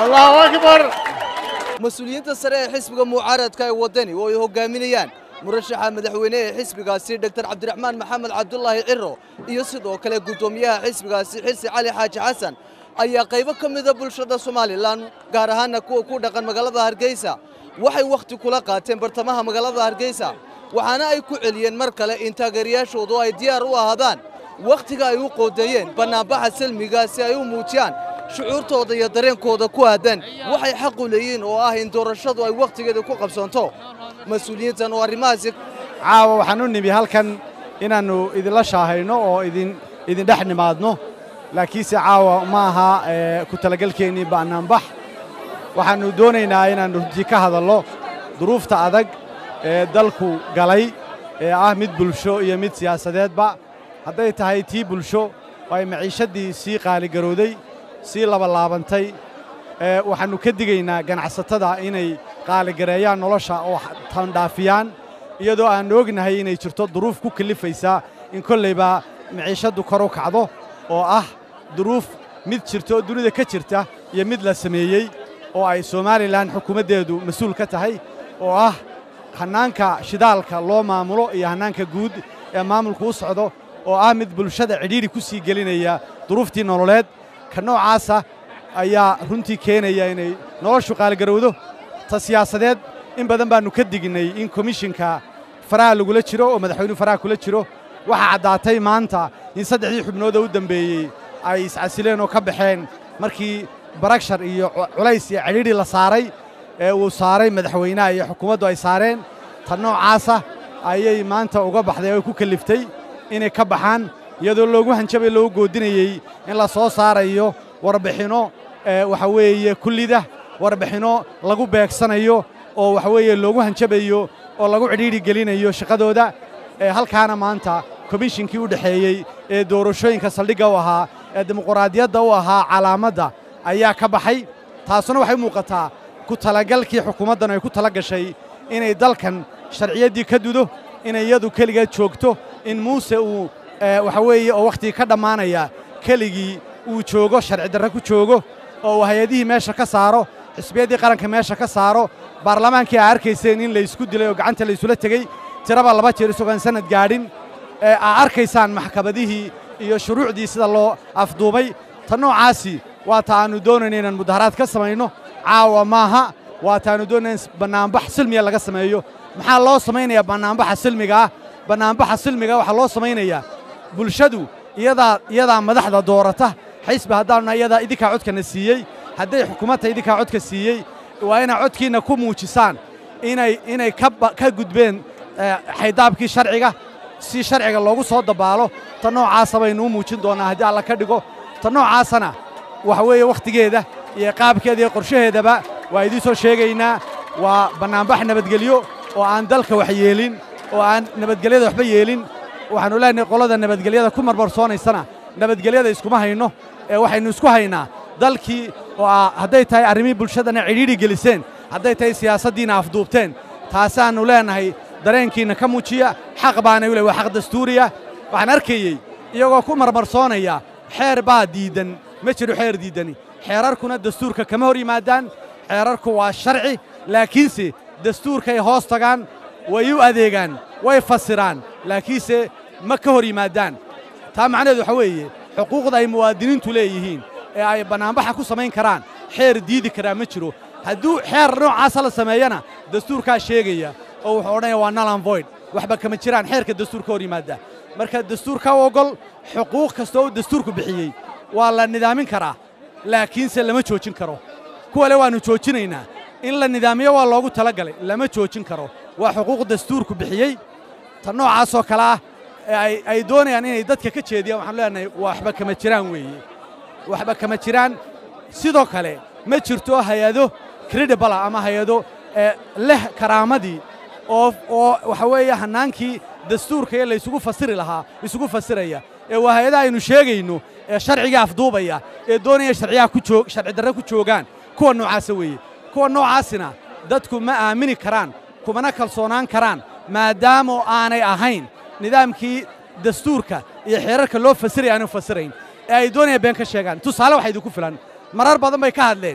allahu akbar mas-uuliyiinta sare ee xisbiga mucaaradka ee waddani oo ay hoggaaminayaan murashaxa madaxweyne ee xisbigaasi dogtor cabdiraxmaan maxamed cabdulaahi ciro iyo sidoo kale guddoomiyaha xisbigaasi xirsi cali xaaji xasan ayaa qaybo ka mida bulshada somalilan gaar ahaana kuwa ku dhaqan magaalada hargeysa waxay wakhti kula qaateen bartamaha magaalada hargeysa waxaana ay ku celiyeen mar kale in taageerayaashoodu ay diyaar u ahaadaan wakhtiga ay u qoodeeyeen bannaanbaxa salmiga si ay u muujiyaan shucuurtooda iyo dareenkooda ku aadan waxay xaq u leeyihiin oo ah in doorashadu ay wakhtigeeda ku qabsoonto mas-uuliyiintan oo arrimahaasi caawa waxaan u nimi halkan inaannu idinla shaahayno oo idin idindhex nimaadno laakiinse caawa ma aha ku talagelkeennii bannaanbax waxaannu doonaynaa inaannu runtii ka hadallo duruufta adag ee dalku galay ee ah mid bulsho iyo mid siyaasadeedba hadday tahay tii bulsho oo ay maciishaddii sii qaaligarowday sii labalaabantay waxaannu ka digaynaa ganacsatada inay qaaligareeyaan nolosha oo tandhaafiyaan iyadoo aannu ognahay inay jirto duruuf ku kallifaysa in kollayba maciishaddu kor u kacdo oo ah duruuf mid jirta oo dunida ka jirta iyo mid la sameeyey oo ay somalilan xukuumaddeedu mas-uul ka tahay oo ah hannaanka shidaalka loo maamulo iyo hannaanka guud ee maamulku u socdo oo ah mid bulshada cidhiidhi ku sii gelinaya duruuftii nololeed ka noocaasa ayaa runtii keenaya inay noloshu qaaligarowdo ta siyaasadeed in badan baannu ka dignay in komishinka faraha lagula jiro oo madaxweynuhu faraha kula jiro waxaa caddaatay maanta in saddexdii xubnood oo u dembeeyey ay iscasileen oo ka baxeen markii baragshar iyo culays iyo cidhiidhi la saaray ee uu saaray madaxweynaha iyo xukuumaddu ay saareen ta noocaasa ayay maanta uga baxday oo ku kalliftay inay ka baxaan iyadoo loogu hanjabay loogu goodinayey in la soo saarayo warbixinno waxa weeye kullida warbixinno lagu beegsanayo oo waxa weeye loogu hanjabayo oo lagu cidhiidhi gelinayo shaqadooda halkaana maanta komishinkii u dhexeeyey ee doorashooyinka saldhigga u ahaa ee dimuquraadiyadda u ahaa calaamadda ayaa ka baxay taasuna waxay muuqataa ku talagalkii xukuumaddan ay ku tala gashay inay dalkan sharciyaddii ka dudo inay iyadu keligeed joogto in muuse uu waxa weeye oo wakhtigii ka dhammaanaya keligii uu joogo sharci darre ku joogo oo uu hay-adihii meesha ka saaro xisbiyaddii qaranka meesha ka saaro baarlamaankii aa arkayseen in laysku dilay oo gacanta laysula tegey tiraba laba jeer isagoon sannad gaadhin aa arkaysaan maxkamadihii iyo shuruucdii sida loo afduubay ta noocaasi waa ta aannu doonayna inaan mudaharaad ka samayno caawa maaha waa ta aannu doonayna in bannaanbax silmiya laga sameeyo maxaa loo samaynayaa bannaanbaxa silmiga ah bannaanbaxa silmiga waxaa loo samaynayaa bulshadu iyadaa iyadaa madaxda doorata xisbi haddaanuna iyadaa idinkaa codkana siiyey hadday xukuumadta idinkaa codka siiyey waa inaa codkiinna ku muujisaan inay inay ka gudbeen xaydaabkii sharciga si sharciga loogu soo dabaalo ta noocaasa baynu u muujin doonnaa haddii alla ka dhigo ta noocaasana waxa weeye wakhtigeeda iyo qaabkeeda iyo qorshaheedaba waa idiin soo sheegaynaa waa bannaanbax nabadgelyo oo aan dalka wax yeelin oo aan nabadgelyada waxba yeelin waxaannu leenahay qolada nabadgelyada ku marmarsoonaysana nabadgelyada iskuma hayno ee waxaynu isku haynaa dalkii oo hadday tahay arrimihii bulshadana cidhiidhi geliseen hadday tahay siyaasaddiina afduubteen taasaannu leenahay dareenkiinna ka muujiya xaq baana u leh waa xaq dastuuriya waxaan arkayey iyagoo ku marmarsoonaya xeer baa diiddan ma jiro xeer diiddani xeerarkuna dastuurka kama hor yimaadaan xeerarku waa sharci laakiinse dastuurkay hoos tagaan way u adeegaan way fasiraan laakiinse ma ka hor yimaadaan taa macnaheedu waxa weeye xuquuqda ay muwaadiniintu leeyihiin ee ay bannaanbaxa ku samayn karaan xeer diidi karaa ma jiro hadduu xeer noocaasa la sameeyana dastuurkaa sheegaya oo wuxuu odhanaya waa nalan void waxba kama jiraan xeerka dastuur ka hor yimaada marka dastuurka u oggol xuquuq kasta oo dastuurku bixiyey waa la nidaamin karaa laakiinse lama joojin karo kuwa le waannu joojinaynaa in la nidaamiyo waa loogu tala galay lama joojin karo waa xuquuq dastuurku bixiyey ta noocaasoo kale ah ee ay doonayaan inay dadka ka jeediyaan waxaanu leenahay waxba kama jiraan weeye waxba kama jiraan sidoo kale ma jirto hay-ado credibala ama hay-ado leh karaamadii oo oo waxa weeye hannaankii dastuurka ee laysugu fasiri lahaa isugu fasiraya ee waa hay-adaha aynu sheegayno ee sharciga afduubaya ee doonaya sharciyaha ku joog sharci darre ku joogaan kuwa noocaasa weeye kuwa noocaasina dadku ma aamini karaan kumana kalsoonaan karaan maadaama aanay ahayn nidaamkii dastuurka iyo xeerarka loo fasiraya aanu fasirayn ee ay doonayaan been ka sheegaan tusaale waxaa idinku filan marar badan bay ka hadleen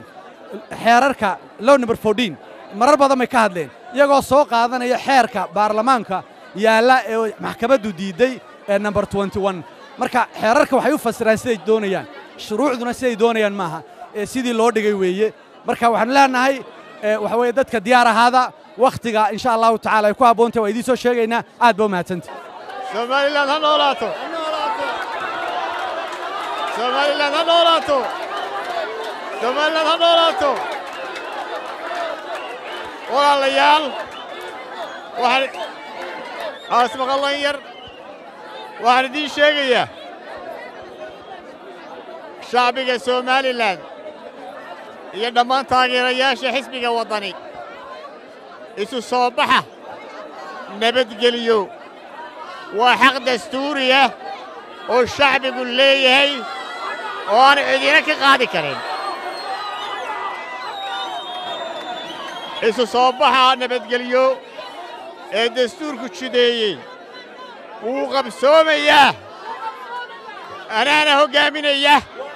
xeerarka low number fourteen marar badan bay ka hadleen iyagoo soo qaadanaya xeerka baarlamaanka yaalla ee maxkamaddu diidday ee number twenty one marka xeerarka waxay u fasiraan siday doonayaan shuruucduna siday doonayaan maaha ee sidii loo dhigay weeye marka waxaanu leenahay waxa weeye dadka diyaar ahaada wakhtiga insha allahu tacala ay ku habboontahy waa idiin soo sheegaynaa aad ba u mahadsanta somalilan ha noolaato somalilan ha noolaato somalilan ha noolaato walaalayaal waxaan aasmaqallan yar waxaan idiin sheegayaa shacbiga somalilan iyo dhammaan taageerayaasha xisbiga waddani isu soo baxa nabadgeliyo waa xaq dastuuri ah oo shacbigu leeyahay oo aan cidina ka qaadi karin isu soo baxa nabadgelyo ee dastuurku jideeyey wuu qabsoomayaa anaana hoggaaminaya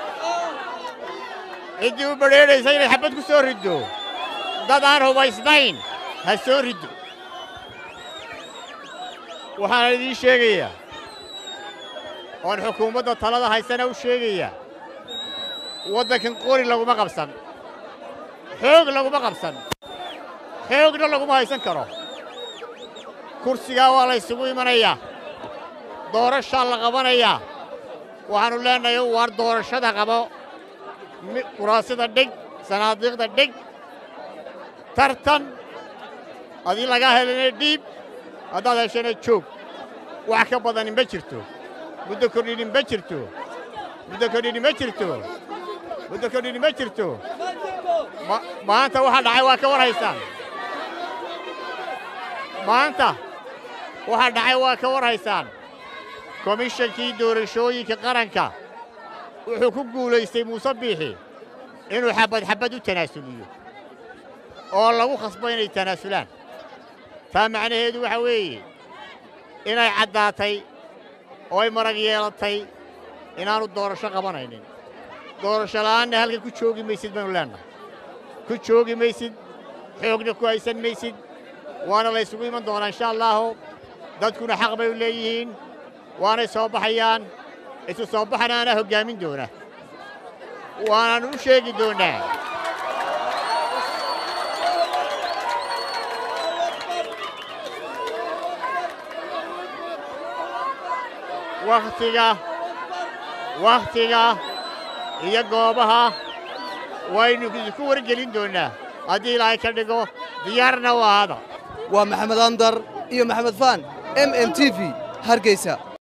ciddii u badrheedhaysa inay xabbad ku soo riddo dad aan hubaysnayn ha soo riddo waxaan idiin sheegayaa oon xukuumadda talada haysana u sheegayaa waddankan qori laguma qabsan xoog laguma qabsan xoogna laguma haysan karo kursigaa waa la ysugu imanayaa doorashaa la qabanayaa waxaannu leennahay waar doorashada qabo kuraasida dhig sanaadiiqda dhig tartan adii lagaa helana dhiib haddaad heshana joog wax ka badani ma jirto muddo kordhini ma jirto muddo kordhini ma jirto muddo kordhini ma jirto maanta waxa dhacay waa ka war haysaan maanta waxa dhacay waa ka war haysaan komishankii doorashooyinka qaranka wuxuu ku guulaystay muuse biixi inuu xabbad xabbad u tanaasuliyo oo lagu khasbo inay tanaasulaan taa macnaheedu waxa weeye inay caddaatay oo ay marag yeelatay inaannu doorasho qabanaynin doorasho la'aanna halkan ku joogi maysid baynu leennahay ku joogi maysid xoogna ku haysan maysid waana laysugu iman doonaa insha allaahu dadkuna xaq bay u leeyihiin waanay soo baxayaan isu soo baxana anaa hoggaamin doona waanaannu u sheegi doonnaa wakhtiga wakhtiga iyo goobaha waynu idinku wargelin doonnaa haddii ilaahay ka dhigo diyaarna u ahaada waa maxamed andar iyo maxamed faan m m t v hargeysa